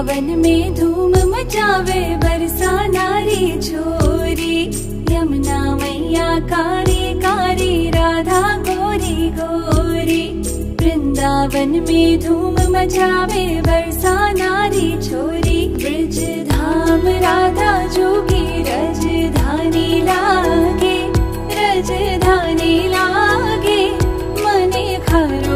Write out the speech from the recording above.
वृंदावन में धूम मचावे बरसा नारी छोरी यमुना मैया कारी कारी राधा गोरी गोरी वृंदावन में धूम मचावे बरसा नारी छोरी ब्रज धाम राधा जोगी रजधानी लागे रजधानी लागे मने खर